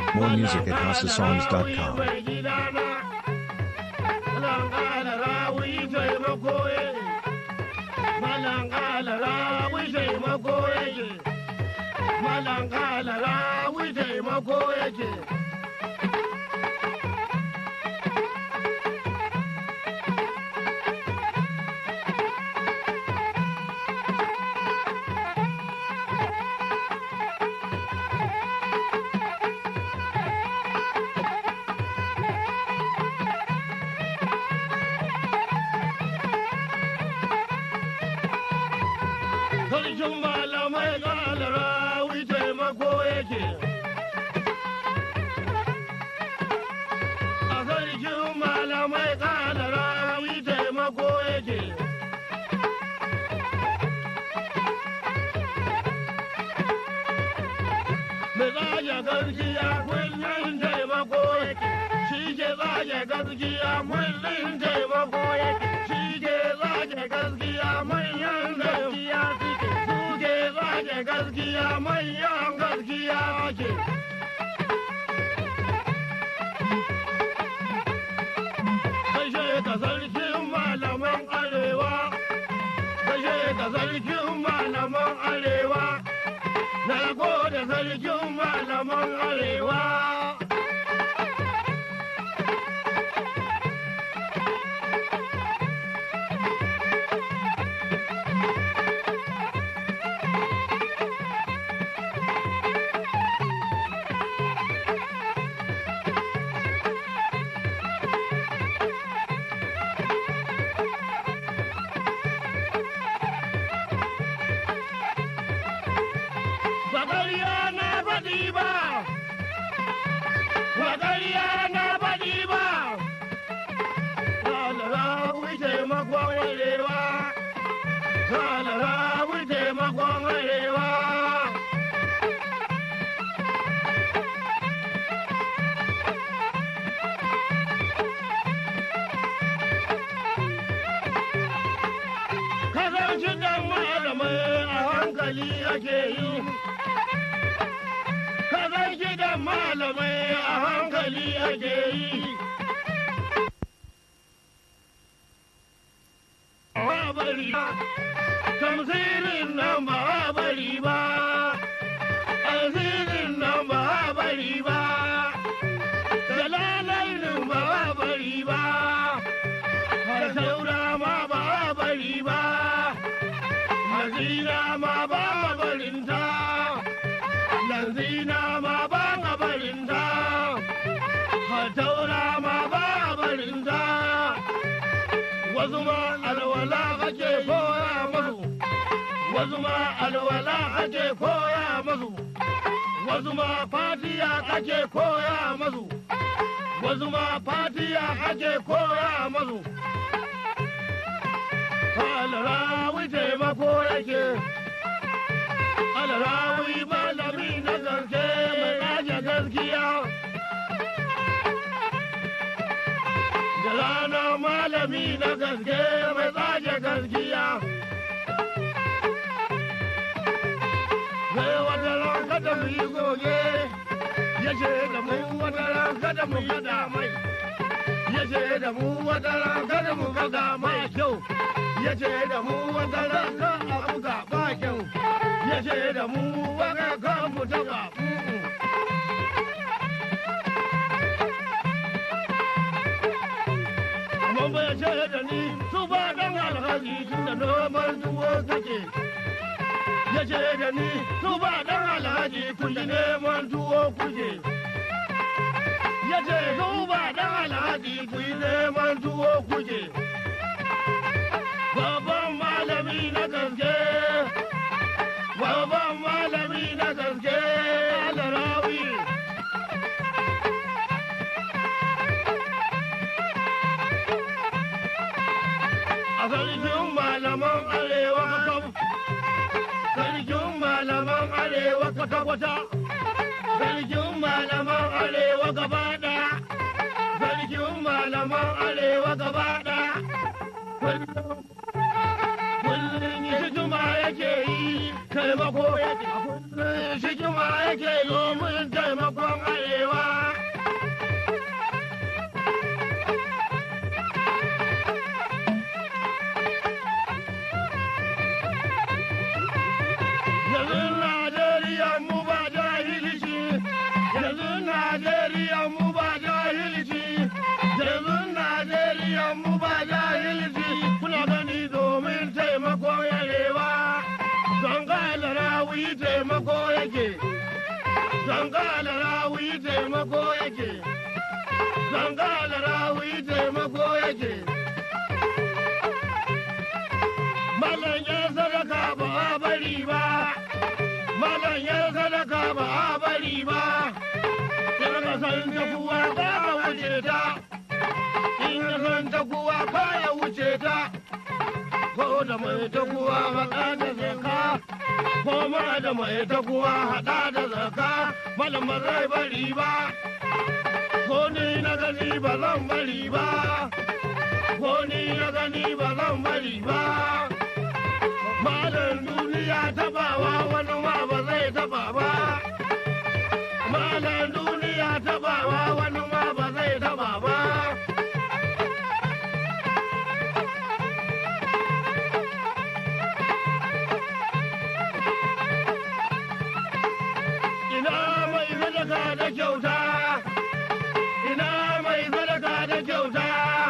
More music at houseofsongs.com. Sarkin malamai ƙalara wuce mako yake. A sarkin malamai ƙalara wuce mako yake. Mai tsaye gaskiya kullum taimako yake. Shi ke tsaye gaskiya kullum taimako yake. Shi ke tsaye gaskiya manyan gaskiya suke. Suke tsaye gaskiya manyan gaskiya ke. Kashe ka sarkin malaman arewa. Kashe ka sarkin malaman arewa. Na gode sarkin malaman arewa. Bagariya na faɗi ba, bagariya na faɗi ba, Salara wuce makon arewa, Salara wuce makon arewa. Kasance dan malamai a hankali ake yi. Kazan gidan malamai a hankali ake yi. Ba bari ba, tamsirin nan ba bari ba, asirin nan ba bari ba, dalalainin ba bari ba, har saura ma ba bari ba, hazina ma ba barinta. Lanzina ma ba a barinta, hataura ma ba a barinta, wasu ma alwala ake koya masu, wasu ma alwala ake koya masu, wasu ma fatiya ake koya masu, wasu ma fatiya ake koya masu. Alrawi taimako yake. alrawi malami na gaske mai ɗaje gaskiya. Da rana malami na gaske mai ɗaje gaskiya. Sai wata ran kada mu yi goge, ya ce da mu wata ran kada mu faɗa mai. Ya ce da mu wata ran kada mu faɗa mai kyau. Ya ce da mu wata ran kan a buga ba kyau. ya ce da mu waka kan mu taba amma bai ce da ni su ba dan alhaji tun da noman tuwo kake ya ce da ni su ba dan alhaji kulli neman tuwo kuke ya ce su ba dan alhaji kulli neman tuwo kuke babban malami na gaske Babban malami na gaske alarawi. A sarkin malaman arewa kakam, sarkin malaman arewa kwata-kwata, sarkin malaman arewa gaba ɗaya, sarkin malaman arewa gaba ɗaya. Kullum yi juma yake yi, taimako yake, kullum shi juma yake yi, mun taimakon arewa. rawi taimako yake zangala rawi taimako yake zangala rawi taimako yake Malam ya sadaka ba a bari ba, Malam ya sadaka ba a bari ba, in ka san ta kuwa ba ka wuce ta, in ka san ta kuwa ba ya wuce ta, ko da mai ta kuwa haɗa da zaka, ko ma da mai ta kuwa haɗa da zaka, Malam ba zai bari ba, ko ni na gani ba zan bari ba, ko ni na gani ba zan bari ba. Malam duniya tabawa wani ma ba zai taba ba. Malam duniya tabawa wani ma ba zai taba ba. Ina mai sadaka da kyauta, ina mai sadaka da kyauta.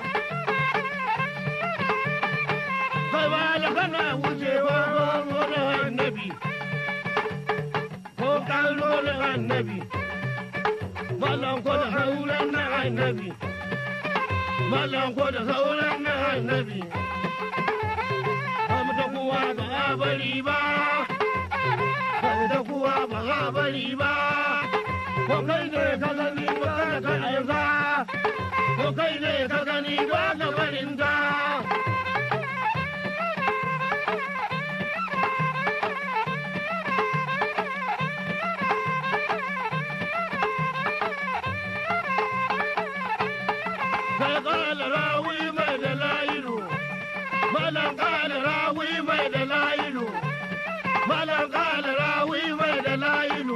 kai ba da kana wucewa wani annabi ko kallo na annabi malam ko da sauran na annabi malam ko da sauran na annabi Kamta kuwa ba a bari ba Kamta kuwa ba a bari ba Ko kai ne ka gani ba da ka aiza Ko kai ne ka gani ba ka barinta قال راوي ما دلايل مالا قال راوي ما دلايل مالا قال راوي ما دلايل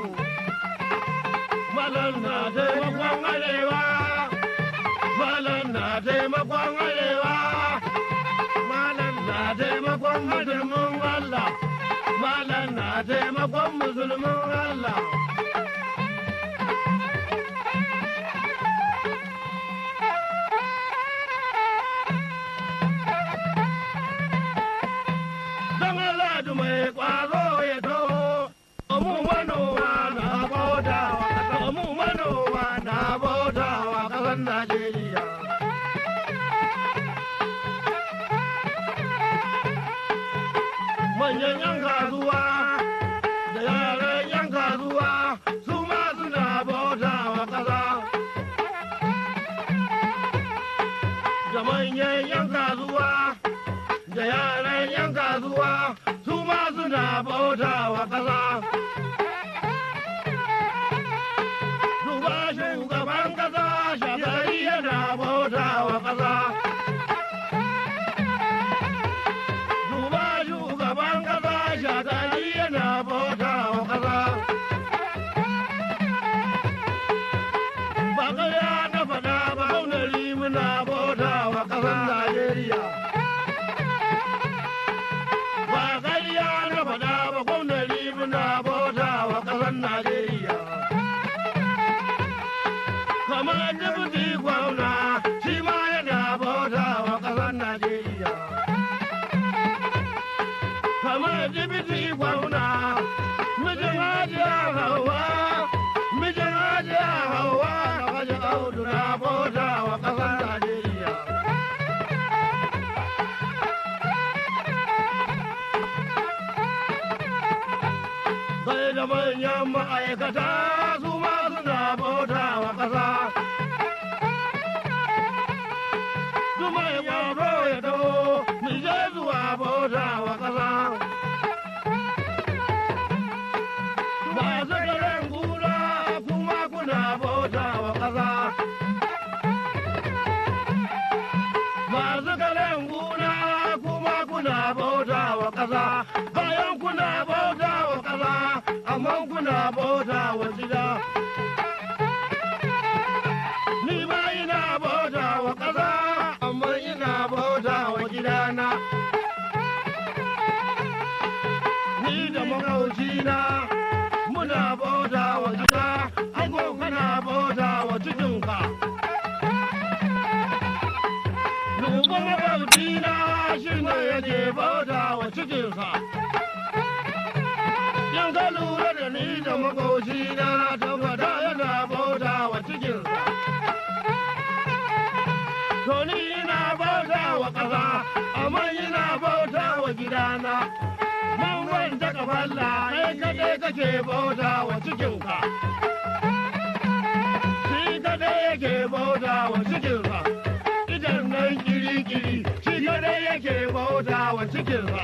مالا نادي مقوان عليوا مالا نادي مقوان عليوا مالا نادي مقوان مسلم الله مالا نادي مقوان مسلم الله don Allah da mai kwazo ya to mu manoma na bautawa mu manoma na bautawa kasan Najeriya manyan yan kasuwa da yaran yan kasuwa su ma suna bautawa kasa da manyan yan kasuwa da yaran yan kasuwa su ma suna bauta wa ƙasa. Duba shugaban ƙasa shagari yana bauta wa ƙasa. Duba shugaban ƙasa shagari yana bauta wa ƙasa. Ba ƙarya na faɗa ba kaunari muna bauta wa ƙasar Najeriya. ba ƙarya na faɗa ba gwamnati muna bauta wa ƙasar Najeriya. Kamar dubuti gwamna shi ma yana bauta wa ƙasar Najeriya. Kamar dubuti gwamna mijin hajiya hawa mijin hajiya hawa na waje audu na bauta wa ƙasar Najeriya. sai da manyan ma'aikata su ma suna bauta wa ƙasa. Su mai ƙwaro ya dawo, mu je zuwa bauta wa ƙasa. Masu garin gura kuma kuna bauta wa ƙasa. Masu garin gura kuma kuna bauta wa ƙasa. Bayan kuna bauta wa ƙasa, amma kuna bauta wa gida. Ni ma ina bauta wa ƙasa, amma ina bauta wa gidana. Ni da makaucina muna bauta wa gida, ango kana bauta wa cikinka. Duba makaucina shi ne yake bauta wa cikinsa. In ka makoci na tabbata yana bauta wa cikinsa. To ni ina bauta wa ƙasa, amma ina bauta wa gidana. Man wanda kafalla kai kaɗai kake bauta wa cikinka. Shi kaɗai yake bauta wa cikinsa. Idan nan kiri-kiri, shi kaɗai yake bauta wa cikinsa.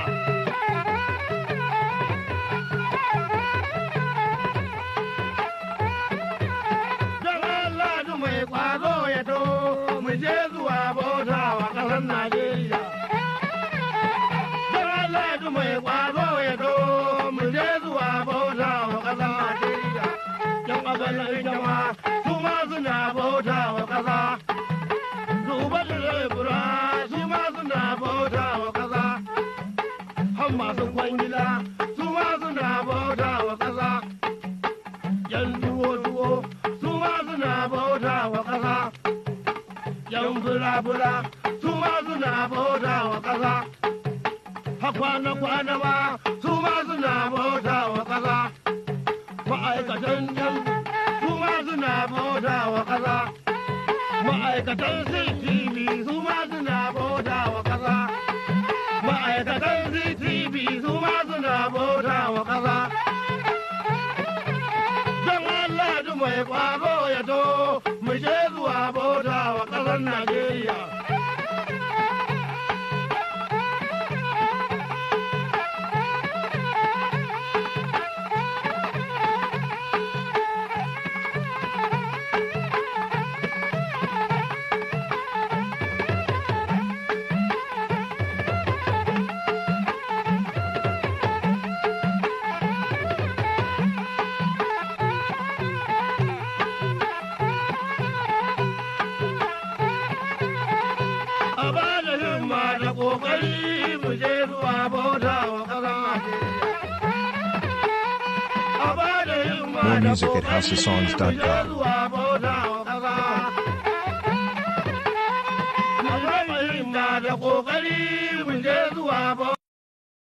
Don Allah du mai ƙwazo ya to mu je zuwa bauta wa ƙasar Najeriya. Don Allah du mai ƙwazo ya to mu je zuwa bauta wa ƙasar Najeriya. Yan ƙasar jama su ma suna bauta wa ƙasa. Duba da lebura su ma suna bauta wa ƙasa. Han masu kwangila su ma suna bauta wa ƙasa. yan tuwo-tuwo su ma suna bauta wa ƙasa. Yan bula-bula su ma suna bauta wa ƙasa. Hakwana-kwana ma su ma suna bauta wa ƙasa. Ma'aikatan yan su ma suna bauta wa ƙasa. Ma'aikatan CTV su ma suna bauta wa ƙasa. Ma'aikatan CTV su ma suna bauta wa ƙasa. don Allah du mai kwaro ya to mu je zuwa bauta wa ƙasar Najeriya. A ba da himma da ƙoƙari mu je zuwa bauta wa ƙasar Najeriya. A ba da himma More da music at ƙoƙari houseofsongs.com. mu je zuwa bauta wa ƙasa. A ba da himma da ƙoƙari